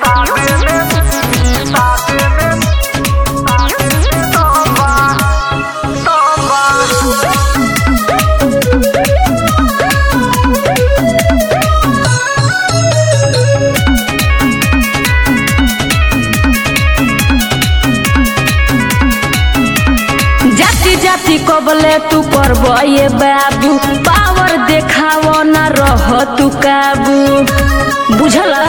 जाति जाति कबले तू करब ये बाबू पावर देखाव न रह तू काबू बुझला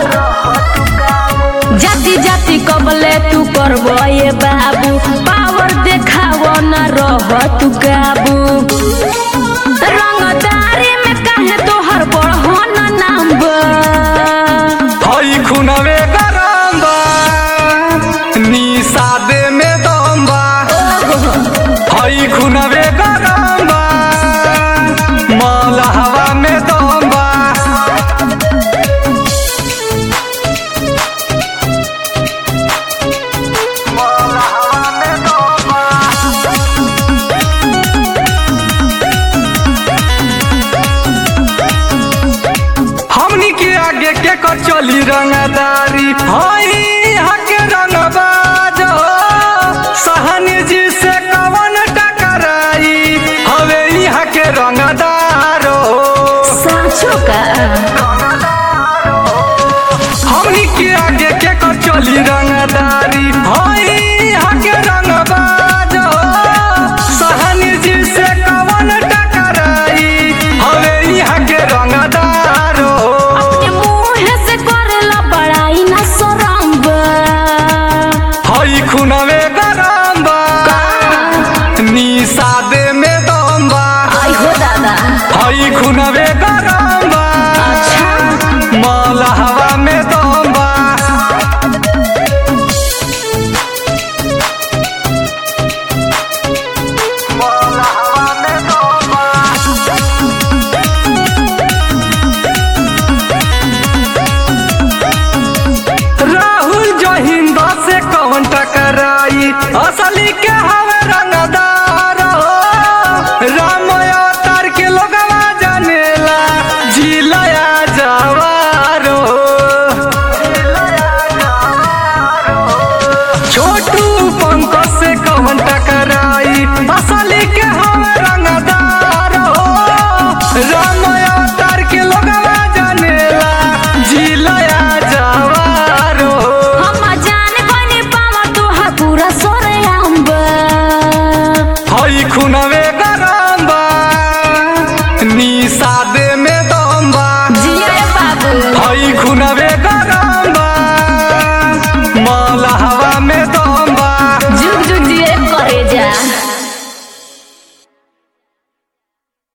जाति जाति कबले तू करब ये बाबू पावर देखाव न रह तू काबू रंगदारी में काहे तोहर बढ़न नाम बा हई खुनवे गरम बा निषादे में दम बा हई खुनवे गरम बा मलहवा में दम बा हमनी के आगे के कर चली रंगदारी हई यहाँ के रंगबाज हो। सहनी जी से कवन टकराई हवे यहाँ के रंगदार हो। साँचो का हमनी के आगे के कर चली रंगदारी हई यहाँ के रंगबाज हो। सहनी जी से कवन टकराई हवे यहाँ के रंगदार हो। अपने मुँह से करेला बड़ाई ना शरम बा हई खुनवे गरम बा निषादे में दम बा आई हो दादा हई खुनवे गरम बा अच्छा मलहवा में दम बा राहुल जहिंद से कौन टकराई असली के हवे रंगदार हो राम अवतार के लोगवा जानेला जिलया जवार हो छोटू पंकज से कौन टकराई असली के हवे रंगदार हो राम अवतार के लोगवा जानेला जिलया जवार हो हम जान गनी पावा तोहार पूरा सोरे अम्बा हई खुनवे गरम बा निषादे में दम बा जिया बाबू हई खुनवे